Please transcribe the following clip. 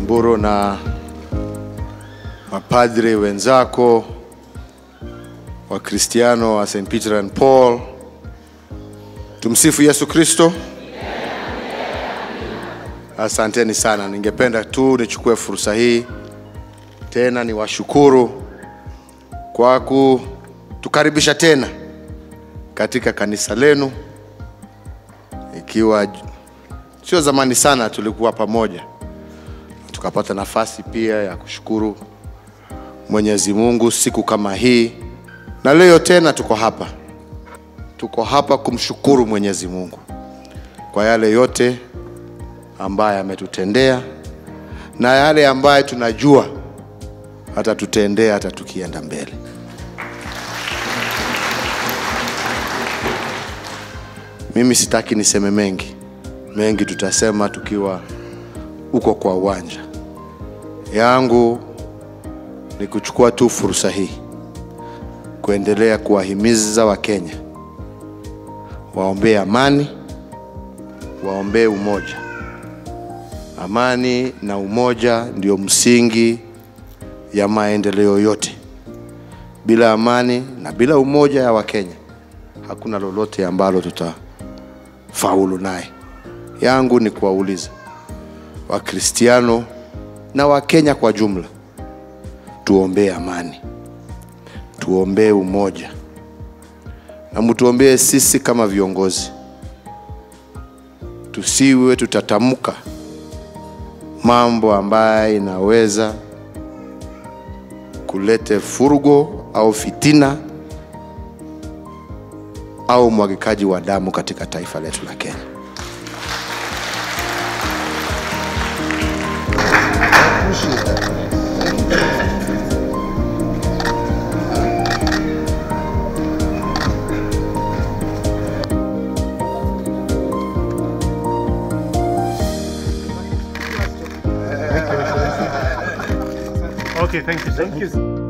Mburu na mapadre wenzako Wakristiano wa St. Peter and Paul. Tumsifu Yesu Kristo. Asanteni sana. Ningependa tu nichukue fursa hii tena niwashukuru kwa kutukaribisha tena katika kanisa lenu, ikiwa sio zamani sana tulikuwa pamoja, tukapata nafasi pia ya kushukuru Mwenyezi Mungu siku kama hii, na leo tena tuko hapa, tuko hapa kumshukuru Mwenyezi Mungu kwa yale yote ambaye ametutendea na yale ambaye tunajua atatutendea hata tukienda mbele. Mimi sitaki niseme mengi, mengi tutasema tukiwa uko kwa uwanja. Yangu ni kuchukua tu fursa hii kuendelea kuwahimiza Wakenya waombee amani, waombee umoja. Amani na umoja ndio msingi ya maendeleo yote. Bila amani na bila umoja ya Wakenya hakuna lolote ambalo tutafaulu naye. Yangu ni kuwauliza Wakristiano na Wakenya kwa jumla, tuombee amani, tuombee umoja na mtuombee sisi kama viongozi, tusiwe tutatamka mambo ambayo inaweza kulete furugo au fitina au mwagikaji wa damu katika taifa letu la Kenya. Okay, thank you. Thank you.